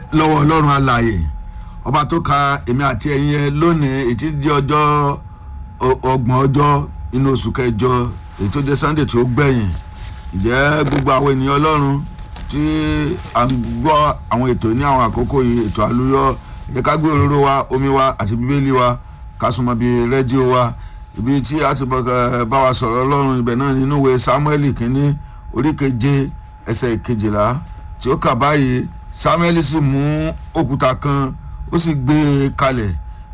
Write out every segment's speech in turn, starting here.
lọ́wọ́ ọlọ́run alààyè ọba tó ka èmi àti ẹ̀yin yẹn lónìí ètí di ọjọ́ ọ- ọgbọ̀n ọjọ́ inú oṣù kẹjọ èyí tó jẹ́ sunday tí ó gbẹ̀yìn ǹjẹ́ gbogbo àwọn ènìyàn ọlọ́run tí à ń gbọ́ àwọn ètò ní àwọn àkókò yìí ètò àlùyọ ẹ ká gbé òróró wa omi wa àti bíbélì wa ká súnmọ́ bíi rédíò wa ibi tí a ti bọ̀ ẹ, bá wa sọ̀rọ̀ ọlọ́run ibẹ̀ náà nínú ìwé samuel kínní orí keje ẹsẹ̀ kejìlá tí ó kà báyìí samuel sì mú òkúta kan ó sì gbé e kalẹ̀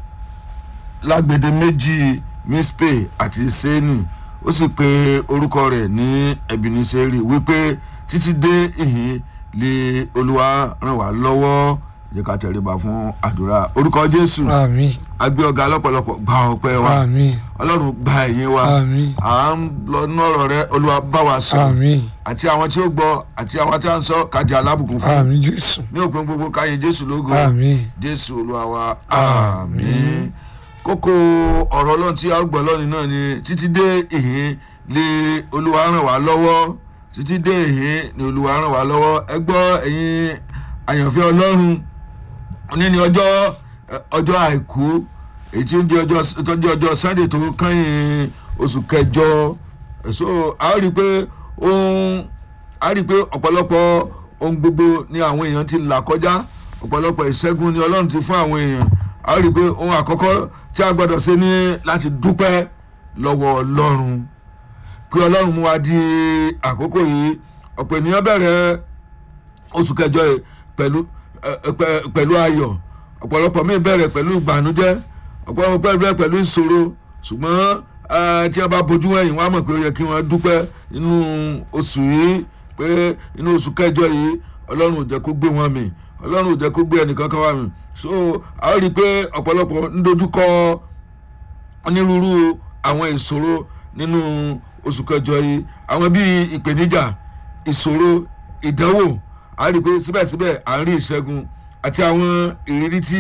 lágbede méjì mispe àti seni ó sì pe orúkọ rẹ̀ ní ebeneseri wípé títí dé ìhín lé olúwa ràn wá lọ́wọ́ jẹ́ ká tẹríba fún àdúrà orúkọ jésù àmín agbé ọ̀gá lọ́pọ̀lọpọ̀ gba ọpẹ́ wa àmín ọlọ́run gba ẹ̀yìn wa àmín à ń lọ nú ọ̀rọ̀ rẹ olúwa bá wa sọ àmín àti àwọn tí ó gbọ́ àti àwọn tí a ń sọ kájà alábùkún fún àmín jésù ní òpin gbogbo káyé jésù lógo àmín jésù olúwa wa àmín kókó ọ̀rọ̀ ọlọ́run tí a gbọ́ lọ́nìí náà ni títí dé ìhín lé olúwa ràn wá lọ́wọ́ títí dé ìhín ni olúwa ràn wá lọ́wọ́ ẹ gbọ́ ẹ̀yin àyànfẹ́ ọlọ́run ní ní ọjọ́ ẹ, ọjọ́ àìkú èyí tí ó ń jẹ́ ọjọ́ tó jẹ́ ọjọ́ sunday tó kẹ́yìn oṣù kẹjọ so a ó rí i pé ohun a rí i pé ọ̀pọ̀lọpọ̀ ohun gbogbo ni àwọn èèyàn ti là kọjá ọ̀pọ̀lọpọ̀ ìṣẹ́gun ni ọlọ́run ti fún àwọn èèyàn a ó rí i pé ohun àkọ́kọ́ tí a gbọ́dọ̀ ṣe ní láti dúpẹ́ lọ́wọ́ ọlọ́run pé ọlọ́run mú wa di àkókò yìí ọ̀pọ̀ ènìyàn bẹ̀rẹ̀ oṣù kẹjọ yìí pẹ̀lú ẹ, ẹ, pẹ- pẹ̀lú ayọ̀ ọ̀pọ̀lọpọ̀ míì bẹ̀rẹ̀ pẹ̀lú ìbànújẹ́ ọ̀pọ̀lọpọ̀ bẹ̀rẹ̀ pẹ̀lú ìṣòro ṣùgbọ́n ẹ, tí a bá bojú wẹ̀yìn wọ́n á mọ̀ pé ó yẹ kí wọ́n dúpẹ́ nínú oṣù yìí pé inú oṣù kẹjọ yìí ọlọ́run ò jẹ́ kó gbé wọn mì ọlọ́run ò jẹ́ kó gbé ẹnìkan kan wá mì so a ó rí i pé ọ̀pọ̀lọpọ̀ ń dojúkọ onírúurú àwọn ìṣòro nínú oṣù kẹjọ yìí àwọn bíi ìpèníjà ìṣòro ìdánwò a rí i pé síbẹ̀síbẹ̀ à ń rí ìṣẹ́gun àti àwọn ìrírí tí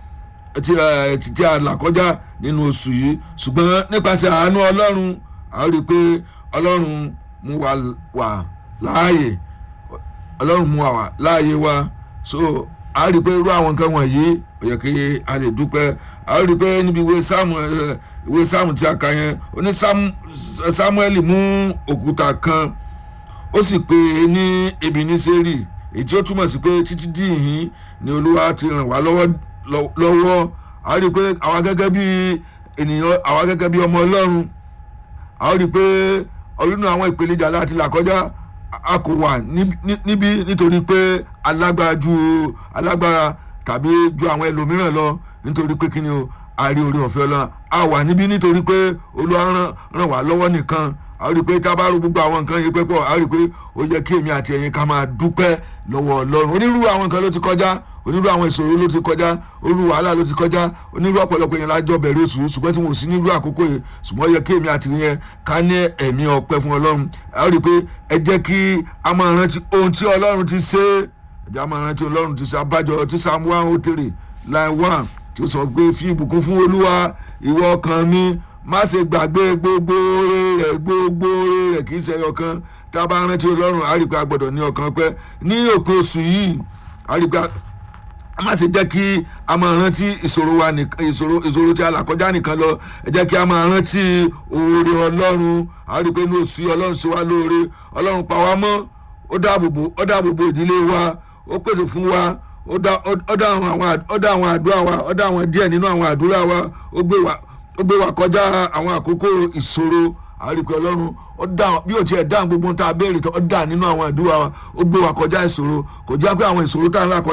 tí ẹ, tí tí a là kọjá nínú oṣù yìí ṣùgbọ́n nípasẹ̀ àánú ọlọ́run a rí i pé ọlọ́run mú wa wà láàyè ọlọ́run mú wa wà láàyè wa so a rí i pé irú àwọn nǹkan wọ̀nyí ó yẹ kí a lè dúpẹ́ a rí i pé níbi ìwé sáàmù ẹ, ìwé sáàmù tí a kà yẹn ó ní Sám- sámúẹ́lì mú òkúta kan ó sì pè é ní ebeneseri èyí tí ó túmọ̀ sí pé títí dí ìhín ni olúwa ti ràn wá lọ́wọ́ lọ́- lọ́wọ́ a rí i pé àwa gẹ́gẹ́ bí ènìyàn àwa gẹ́gẹ́ bí ọmọ ọlọ́run a ó rí i pé ọdún àwọn ìpèníjà láti là kọjá a- a kò wà ní- ní- níbí nítorí pé alágbára ju alágbára tàbí ju àwọn ẹlòmíràn lọ nítorí pé kí ni o a rí orí ọ̀fẹ́ ọlọ́run a wà níbí nítorí pé olúwa ràn ràn wá lọ́wọ́ nìkan a rí i pé tá a bá ro gbogbo àwọn nǹkan yìí pẹ́pọ̀ a rí i pé ó yẹ kí èmi àti ẹ̀yin ká máa dúpẹ́ lọ́wọ́ ọlọ́run onírúurú àwọn nǹkan ló ti kọjá onírúurú àwọn ìṣòro ló ti kọjá onírúurú wàhálà ló ti kọjá onírúurú ọ̀pọ̀lọpọ̀ yẹn lájọ bẹ̀rẹ̀ oṣù yìí, ṣùgbọ́n tí mo sì nílùú àkókò yìí ṣùgbọ́n ó yẹ kí èmi àti yẹn ká ní ẹ̀mí ọpẹ́ fún ọlọ́run a rí i pé ẹ jẹ́ kí a máa rántí ohun tí ọlọ́run ti ṣe ẹ jẹ́ a máa rántí ọlọ́run ti ṣe abájọ tí psalm one oh three line one tí ó sọ pé fi ìbùkún fún olúwa ìwọ ọkàn mi má ṣe gbàgbé gbogbo oore rẹ̀ gbogbo oore rẹ̀ kì í ṣe ọkàn tá a bá rántí ọlọ́run a rí i pé a gbọ́dọ̀ ní ọkàn pẹ́ ní òpin oṣù yìí a rí i pé a- a má ṣe jẹ́ kí a máa rántí ìṣòro wa nìkan ìṣòro ìṣòro tí a là kọjá nìkan lọ ẹ jẹ́ kí a máa rántí oore ọlọ́run a rí i pé ní oṣù yìí ọlọ́run ṣe wá lóore ọlọ́run pa wá mọ́ ó dáàbòbò ó dáàbòbò ìdílé wa ó pèsè fún wa ó dá ó dá àwọn àwọn àd- ó dá àwọn àdúrà wa ó dá àwọn díẹ̀ nínú àwọn àdúrà wa ó gbé wa ó gbé wa kọjá àwọn àkókò ìṣòro a rí i pé ọlọ́run ó dá bí ó tiẹ̀ dá gbogbo ohun tá a béèrè tó ó dá nínú àwọn àdúrà wa ó gbé wa kọjá ìṣòro kò jẹ́ pé àwọn ìṣòro tá a ń là kọjá